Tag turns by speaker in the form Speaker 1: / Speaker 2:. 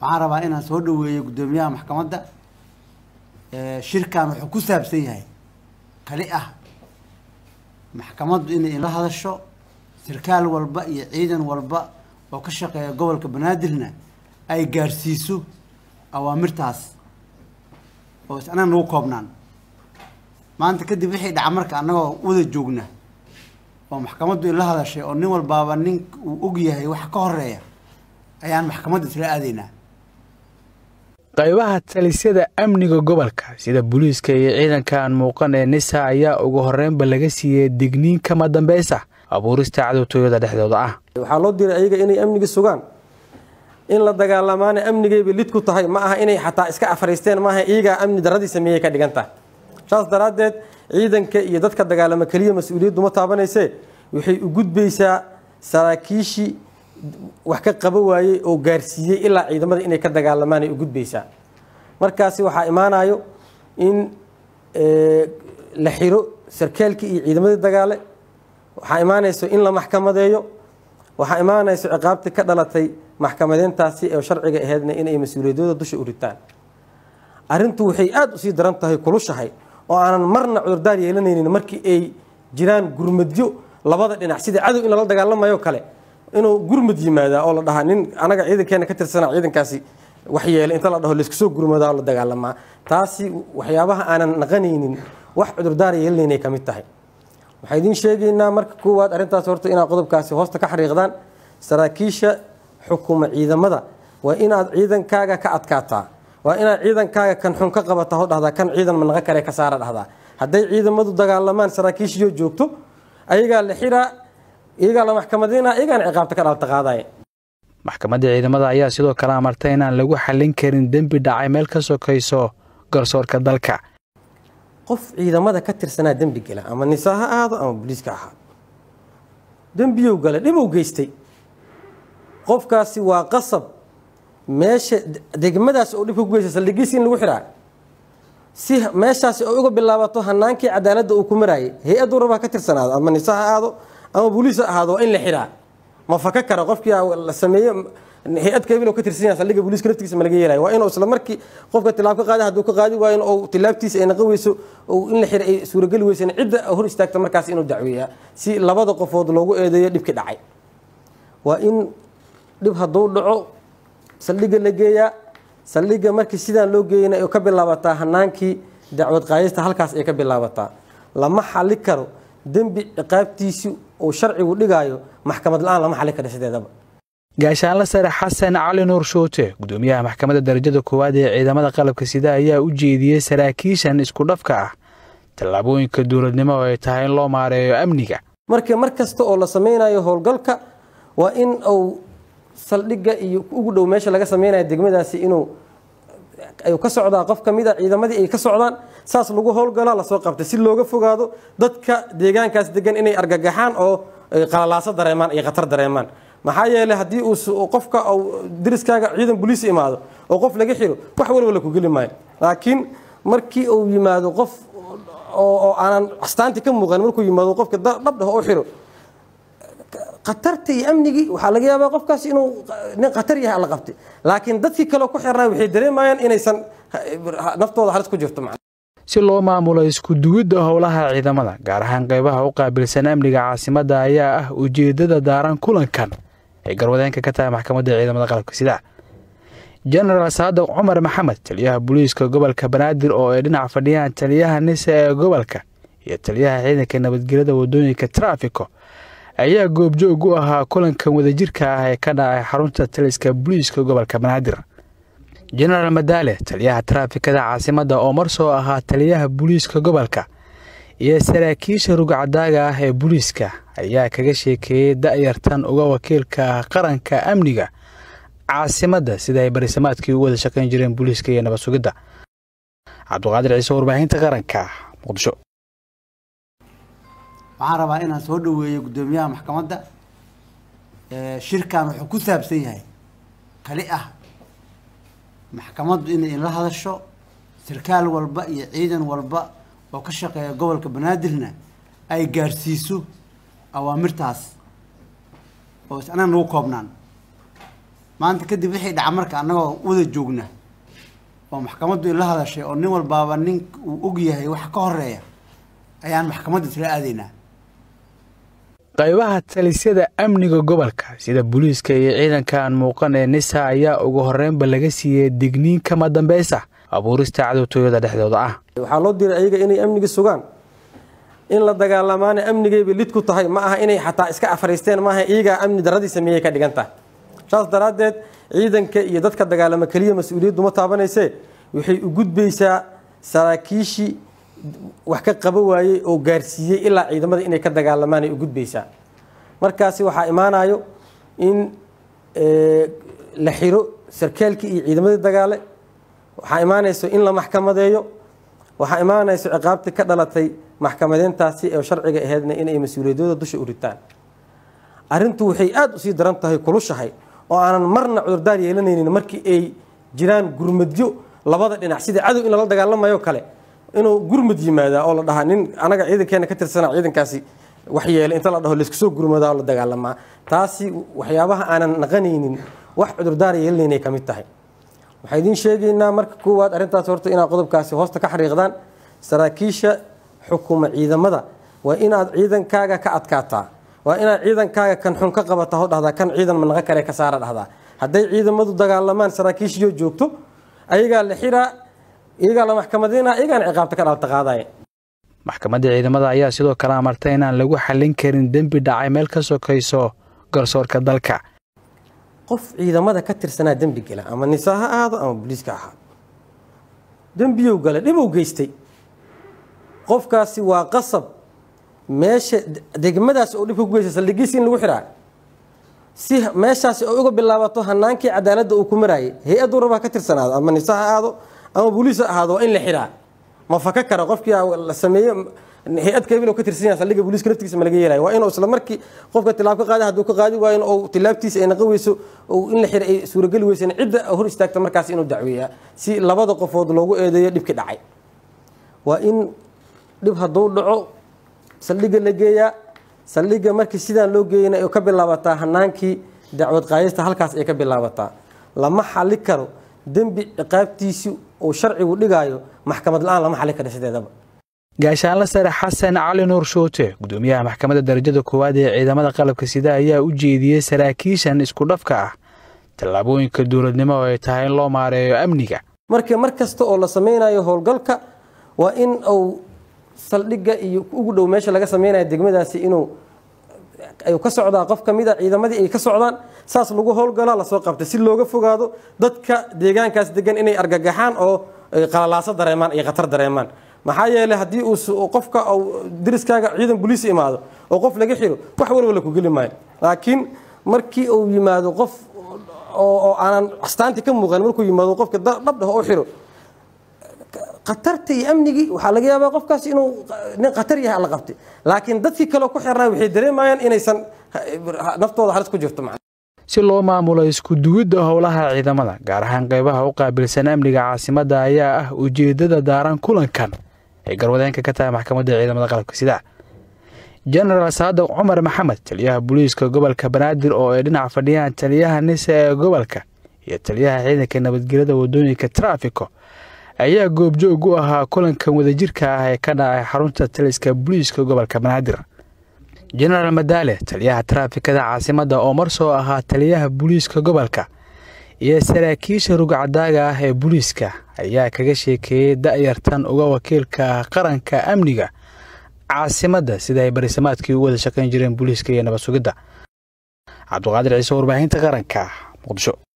Speaker 1: waxaan rabaa inaan soo dhaweeyo guddoomiyaha maxkamadda shirkan wuxuu ku saabsan yahay kali ah maxkamaddu inay la hadasho sarkaal walba iyo ciidan walba oo ka shaqeeya gobolka banaadirna ay gaarsiiso awaamirtaas oo is anaga nagu koobnaan maanta kadib wixii dhaca marka annagoo wada joogna oo maxkamaddu ila hadashay oo nin walbaaba nin uu og yahay waxa ka horeeya ayaan maxkamadda isla aadaynaa
Speaker 2: qaybaha talisyada amniga gobolka sida booliiska iyo ciidanka aan muuqan ee nisa ayaa ugu horreynba laga siiyey digniin kama dambaysa abuurista cadowtooyada dhexdooda ah
Speaker 3: waxaa loo diray ayaga inay amniga sugaan in la dagaalamaana amnigaybay lid ku tahay ma aha inay xataa iska afariisteen maaha iyagaa amni daradii sameeyey ka dhigan tahay saas daraaddeed ciidanka iyo dadka dagaalama keliya mas-uuliyaddu ma taabanaysee waxay u gudbaysaa saraakiishii wax ka qaba waayey oo gaarsiiyey ilaa ciidamada inay ka dagaalamaan ay u gudbaysaa markaasi waxaa imaanayo in la xiro sarkaalkii iyo ciidamadii dagaale waxaa imaanayso in la maxkamadeeyo waxaa imaanayso ciqaabtii ka dhalatay maxkamadeyntaasi ee sharciga aheydna inay mas-uuliyadooda dusha u ritaan arrintu waxay aada usii daran tahay kulushahay oo aanan marna cudurdaar yeelanaynin markii ay jiraan gurmadyo labada dhinac sida cadow in lala dagaalamayo kale inuu gurmad yimaadaa oo la dhahaa nin anaga ciidankeena ka tirsana ciidankaasi wax yeelay inta la dhaho laisku soo gurmadaa oo la dagaalamaa taasi waxyaabaha aanan naqanaynin wax cudurdaar yeelanaynay ka mid tahay waxaa idiin sheegaynaa marka koowaad arrintaas horta inaad qodobkaasi hoosta ka xariiqdaan saraakiisha xukuma ciidamada waa inaad ciidankaaga ka adkaataa waa inaad ciidankaaga kan xun ka qabata ho dhahdaa kan ciidan manaqa kale ka saara dhahdaa hadday ciidamadu dagaalamaan saraakiishiyoo joogto ayagaa la xiraa iyagaa la maxkamadeynaa iyagaana ciqaabta ka dhalta qaadaya
Speaker 2: maxkamadda ciidamada ayaa sidoo kale amartay inaan lagu xallin karin dembi dhacay meel ka sokayso garsoorka dalka
Speaker 3: qof ciidamada ka tirsanaa dembi gala ama nisaa ha ahaado ama booliiska ahaado dembiyow gala dhibow geystay qofkaasi waa qasab meesha degmadaas oo dhibka ku geysta saldhigiisi in lagu xiraa si meeshaasi ay uga bilaabato hanaankii cadaaladda uu ku maraayay hay-addu rabaa ka tirsanaado ama nisa ha ahaado ama booliis ha ahaado waa in la xiraa ma faka kara qofkii la sameeye hay-ad kabil ka tirsan yahay saldhigga booliiska naftigiisa ma laga yeelaya waa inuu isla markii qofka tilaab ka qaada hadduu ka qaadi waayo in tilaabtiisa ay naqan weyso in la xira ay suurageli weysan cidda hor istaagta markaas inuu dacweeyaa si labada qofood loogu eedeeyo dhibkii dhacay waa in dhib hadduu dhaco saldhigga la geeyaa saldhigga markii sidaan loo geeyana ay ka bilaabataa hanaankii dacwad qaadista halkaas ay ka bilaabataa lama xali karo dembi ciqaabtiisii uu sharcigu dhigaayo maxkamad la-aan lama xali karo sideedaba
Speaker 2: gaashaanla sare xasan cali nuur shuute gudoomiyaha maxkamadda darajada koowaad ee ciidamada qalabka sida ayaa u jeediyey saraakiishan isku dhafka ah tallaabooyinka dowladnimo oo ay tahay in loo maareeyo amniga
Speaker 3: marka mar kasta oo la sameynayo howlgalka waa in uu saldhigga iyo ugu dhow meesha laga sameynayo degmadaasi inuu ay ka socdaa qof ka mid a ciidamadii ay ka socdaan saas lagu howlgalaa lasoo qabtay si looga fogaado dadka deegaankaas degan inay argagaxaan oo qalalaaso dareemaan iyo khatar dareemaan maxaa yeelay haddii uu qofka dariskaaga ciidan boliis imaado oo qof laga xiro wax walba la ku geli maayo laakiin markii uu yimaado qof oo aanan astaantii ka muuqan markuu yimaado qofka dhabdhah oo xiro khatarta iyo amnigii waxaa laga yaabaa qofkaas inuu nin khatar yahay alla qabtay laakiin dadkii kaleo ku xirnaa waxay dareemayaan inaysan naftooda halis ku jirto
Speaker 2: si loo maamulo isku duwidda howlaha ciidamada gaar ahaan qaybaha u qaabilsan amniga caasimadda ayaa ah ujeeddada daaran kulankan ay garwadeenka ka tahay maxkamadda ciidamada qalabka sida jenaraal saadaq cumar maxamed taliyaha booliiska gobolka banaadir oo ay dhinac fadhiyaan taliyaha nisa ee gobolka iyo taliyaha ciidanka nabadgelyada wadooyinka traafiko ayaa goobjoog u ahaa kulankan wadajirka ah ee ka dhacay xarunta taliska booliiska gobolka banaadir jenaraal madaale taliyaha taraafikada caasimadda oo mar soo ahaa taliyaha booliiska gobolka iyo saraakiisha rugcadaaga ah ee booliiska ayaa kaga sheekeeyey da'yartan uga wakiilka ah qaranka amniga caasimadda sida ay barisamaadkii u wada shaqayn jireen booliiska iyo nabad sugidda cabduqaadir ciise warbaahinta qaranka muqdisho
Speaker 1: waxaan rabaa inaan soo dhaweeyo guddoomiyaha maxkamadda shirkan wuxuu ku saabsan yahay kali ah maxkamaddu inay la hadasho sarkaal walba iyo ciidan walba oo ka shaqeeya gobolka banaadirna ay gaarsiiso awaamirtaas oo is anaga nagu koobnaan maanta kadib wixii dhaca marka annagoo wada joogna oo maxkamaddu ila hadashay oo nin walbaaba nin uu og yahay wax ka horeeya ayaan maxkamadda tila aadaynaa
Speaker 2: qaybaha talisyada amniga gobolka sida booliiska iyo ciidanka aan muuqan ee nisa ayaa ugu horreynba laga siiyey digniin kama dambaysa abuurista cadowtooyada dhexdooda ah
Speaker 3: waxaa loo diray ayaga inay amniga sugaan in la dagaalamaana amnigayba lid ku tahay ma aha inay xataa iska afariisteen maaha iyagaa amni daradii sameeyey ka dhigan tahay saas daraaddeed ciidanka iyo dadka dagaalama keliya mas-uuliyaddu ma taabanaysee waxay u gudbaysaa saraakiishii wax ka qaba waayey oo gaarsiiyey ilaa ciidamada inay ka dagaalamaan ay u gudbaysaa markaasi waxaa imaanayo in la xiro sarkaalkii iyo ciidamadii dagaale waxaa imaanayso in la maxkamadeeyo waxaa imaanayso ciqaabtii ka dhalatay maxkamadeyntaasi ee sharciga aheydna inay mas-uuliyadooda dusha u ritaan arrintu waxay aada usii daran tahay kulushahay oo aanan marna cudurdaar yeelanaynin markii ay jiraan gurmadyo labada dhinac sida cadow in lala dagaalamayo kale inuu gurmad yimaadaa oo la dhahaa nin anaga ciidankeena ka tirsana ciidankaasi wax yeelay inta la dhaho laysku soo gurmadaa oo la dagaalamaa taasi waxyaabaha aanan naqanaynin wax cudurdaar yeelanaynay ka mid tahay waxaa idiin sheegaynaa marka koowaad arrintaas horta inaad qodobkaasi hoosta ka xariiqdaan saraakiisha xukuma ciidamada waa inaad ciidankaaga ka adkaataa waa inaad ciidankaaga kan xun ka qabata ho dhahdaa kan ciidan manaqa kale ka saara dhahdaa hadday ciidamadu dagaalamaan saraakiishiyo joogto ayagaa la xiraa iyagaa la maxkamadeyna iyagaana ciqaabta ka dhalta qaadaya
Speaker 2: maxkamadda ciidamada ayaa sidoo kale amartay inaan lagu xallin karin dembi dhacay meel ka sokayso garsoorka dalka
Speaker 3: qof ciidamada ka tirsanaa dembi gala ama nisaa ha ahaado ama booliiska ahaado dembiyow gala dhibow geystay qofkaasi waa qasab meesha degmadaas oo dhibka ku geysta saldhigiisi in lagu xiraa si meeshaasi ay uga bilaabato hanaankii cadaaladda uu ku maraayay hay-addu rabaa ka tirsanaado ama nisa ha ahaado ama booliis ha ahaado waa in la xiraa ma faka kara qofkii la sameeye hay-ad kabil ka tirsan yahay saldhigga booliiska naftigiisa ma laga yeelayo waa inuu isla markii qofka tilaab ka qaada hadduu ka qaadi waayo in uu tilaabtiisa ay naqan weyso oo in la xira ay suurageli weysana cidda hor istaagta markaas inuu dacweeyaa si labada qofood loogu eedeeyo dhibkii dhacay waa in dhib hadduu dhaco saldhigga la geeyaa saldhigga markii sidaan loo geeyana ay ka bilaabataa hanaankii dacwad qaadista halkaas ay ka bilaabataa lama xali karo dembi ciqaabtiisii uu sharcigu dhigaayo maxkamad la-aan lama xali karo sideedaba
Speaker 2: gaashaanla sare xasan cali nuur shoote gudoomiyaha maxkamadda darajada koowaad ee ciidamada qalabka sida ayaa u jeediyey saraakiishan isku dhafka ah tallaabooyinka dowladnimo oo ay tahay in loo maareeyo amniga
Speaker 3: marka mar kasta oo la sameynayo howlgalka waa in uu saldhigga iyo ugu dhow meesha laga sameynayo degmadaasi inuu ay ka socdaa qof ka mid a ciidamadii ay ka socdaan saas lagu howlgalaa lasoo qabta si looga fogaado dadka deegaankaas degan inay argagaxaan oo qalalaaso dareemaan iyo khatar dareemaan maxaa yeeley haddii uu qofka dariskaaga ciidan boliis imaado oo qof laga xiro wax walba la ku geli maayo laakiin markii uu yimaado qof oo aanan astaantii ka muuqan markuu yimaado qofka dhabdhah oo xiro khatarta iyo amnigii waxaa laga yaabaa qofkaas inuu nin khatar yahay alla qabtay laakiin dadkii kaleo ku xirnaa waxay dareemayaan inaysan naftooda halis ku jirto
Speaker 2: si loo maamulo isku duwidda howlaha ciidamada gaar ahaan qaybaha u qaabilsan amniga caasimadda ayaa ah ujeeddada daaran kulankan ay garwadeenka ka tahay maxkamadda ciidamada qalabka sida jenaraal saadaq cumar maxamed taliyaha booliiska gobolka banaadir oo ay dhinac fadhiyaan taliyaha nisa ee gobolka iyo taliyaha ciidanka nabadgelyada wadooyinka traafiko ayaa goobjoog u ahaa kulankan wadajirka ah ee ka dhacay xarunta taliska booliiska gobolka banaadir jenaraal madaale taliyaha taraafikada caasimadda oo mar soo ahaa taliyaha booliiska gobolka iyo saraakiisha rugcadaaga ah ee booliiska ayaa kaga sheekeeyey da'yartan uga wakiilka ah qaranka amniga caasimadda sida ay barisamaadkii u wada shaqayn jireen booliiska iyo nabad sugidda cabduqaadir ciise warbaahinta qaranka muqdisho